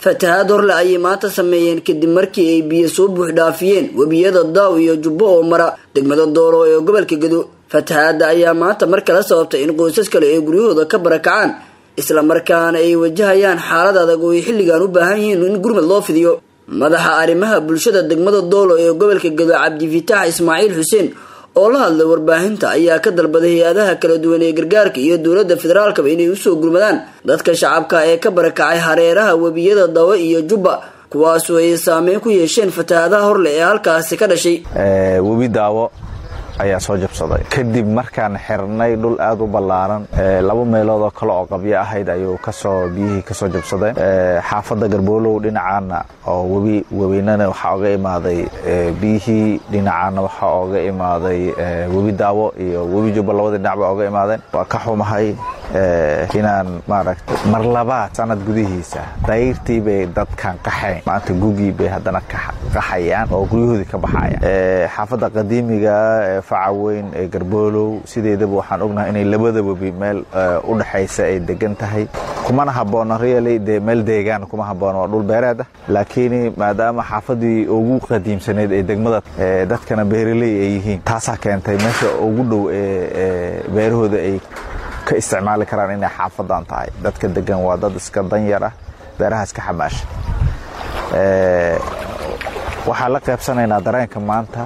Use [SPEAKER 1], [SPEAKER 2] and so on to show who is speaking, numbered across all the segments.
[SPEAKER 1] fatahaad horle ayay maanta sameeyeen kadib markii ay biyo soo buux dhaafiyeen webiyada daaw iyo jubbo oo mara degmada doolo ee gobolka gado fatahaadda ayaa maanta mar kale sababtay in qoysas kale ay guryahooda ka barakacaan isla markaana ay wajahayaan xaalad adag oo ay xilligan u baahan yihiin in gurmad loo fidiyo madaxa arrimaha bulshada degmada doolo ee gobolka gado cabdifitaax ismaaciil xuseen oo la hadlay warbaahinta ayaa ka dalbaday hay-adaha kala duwan ee gargaarka iyo dowladda federaalkaba inay usoo gurmadaan dadka shacabka ee ka barakacay hareeraha webiyada dawe iyo jubba kuwaasoo ay saameyn ku yeesheen fatahaadaha horle ee halkaasi ka dhashay
[SPEAKER 2] webi daawo ayaa soo jabsaday kadib markaan xirnay dhul aada u ballaaran laba meelood oo kale oo qabyo ahayd ayuu kasoo biyihii kasoo jabsadeen xaafadda garboolow dhinacaana oo webi webiinana waxaa oga imaaday biyihii dhinacaana waxaa oga imaaday webi daawo iyo webi jubba labadii dhinacba oga imaadeen waa ka xumahay inaan maaragta mar labaad sanad gudihiisa dayrtii bay dadkan qaxayn maanta gugii bay haddana qaxayaan oo guryahoodii ka baxayaan xaafadda qadiimiga ee faca weyn ee garboolow sideedaba waxaan ognahay inay labada webi meel u dhexaysa ay degan tahay kumana habboona really dee meel deegaan kuma habboona waa dhul beereed ah laakiin maadaama xaafadii ugu qadiimsaneyd ee degmada dadkana beeraley ay yihiin taasaa keentay meesha ugu dhow ee beerahooda ay ka isticmaali karaan inay xaafadan tahay dadka degan waa dad iska danyar ah beeraha iska xamaasha waxaan la qaybsanaynaa dareenka maanta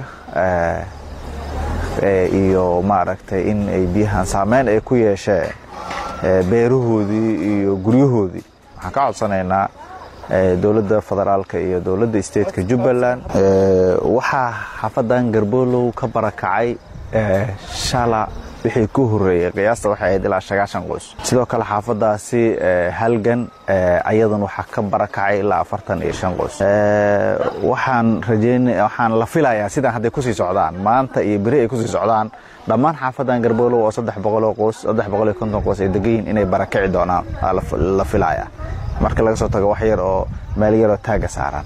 [SPEAKER 2] iyo maaragtay in ay biyahan saameyn ay ku yeesheen beerahoodii iyo guryahoodii waxaan ka codsanaynaa dowladda federaalka iyo dowladda stateka jubbaland waxaa xaafadan garboolow ka barakacay shala wixii ku horeeyey qiyaasta waxay ahayd ilaa sagaashan qoys sidoo kale xaafadaasi halgan ayadan waxaa ka barakacay ilaa afartan iyo shan qoys waxaan rajeyn waxaan la filayaa sidaan hadday kusii socdaan maanta iyo beri ay kusii socdaan dhammaan xaafadan garboolow oo saddex boqoloo qoys saddex boqol iyo konton qoys ay degayiin inay barakici doonaan la filayaa marka laga soo tago wax yar oo meel yaroo taaga saaran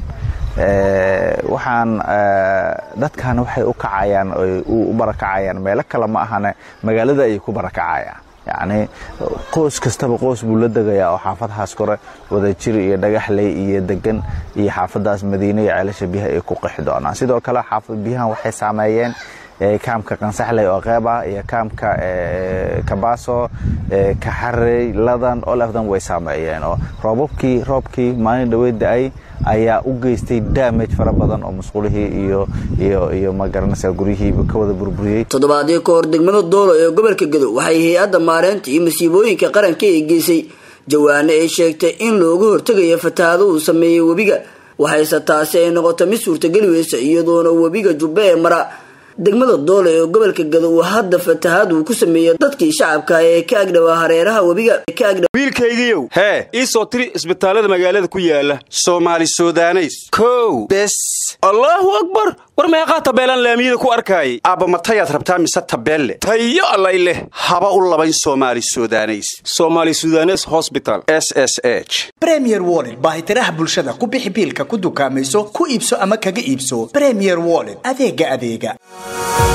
[SPEAKER 2] waxaan dadkan waxay u kacayaan u barakacayaan meelo kale ma ahane magaalada ayay ku barakacayaan yacni qoys kastaba qoys buu la degayaa oo xaafadahaas kore wadajir iyo dhagaxley iyo degan iyo xaafadaas madiine iyo ceelasha biyaha ay ku qixi doonaan sidoo kale xaafad biyahan waxay saameeyeen kaamka qansaxley oo qeyb ah iyo kaamka kabaaso kaxarey ladan olefdan way saameeyeen oo roobabkii roobkii maalin dhaweyd da-ay ayaa u geystay damage fara badan oo musqulihii iyo iyo iyo magaranaysa guryihiiba ka wada burburiyey
[SPEAKER 1] toddobaadii ka hor degmada doolo ee gobolka gado waxay hay-adda maareynta iyo masiibooyinka qaranka ay geysay jawaane ay sheegtay in looga hortegayo fatahaado uu sameeyey webiga waxayse taasi ay noqoto mid suurtageli weysa iyadoona webiga jubbe ee mara degmada doole ee gobolka gado uu hadda fatahaad uu ku sameeyey dadkii shacabka ee ka agdhawaa hareeraha webiga
[SPEAKER 3] wiilkaygiiow hee ii soo tiri isbitaallada magaalada ku yaala soomaali sudaneys kow bes allaahu akbar war meeqaa tabeelaan laamiyada ku arkaayay aabba matayaad rabtaa mise tabeelle tayo allay leh haba u labayn soomaali sudaneys somaali sudanes hosbital s s h
[SPEAKER 4] bremier wollet baahitiraha bulshada ku bixi biilka ku dukaamayso ku iibso ama kaga iibso bremier wollet adeega adeega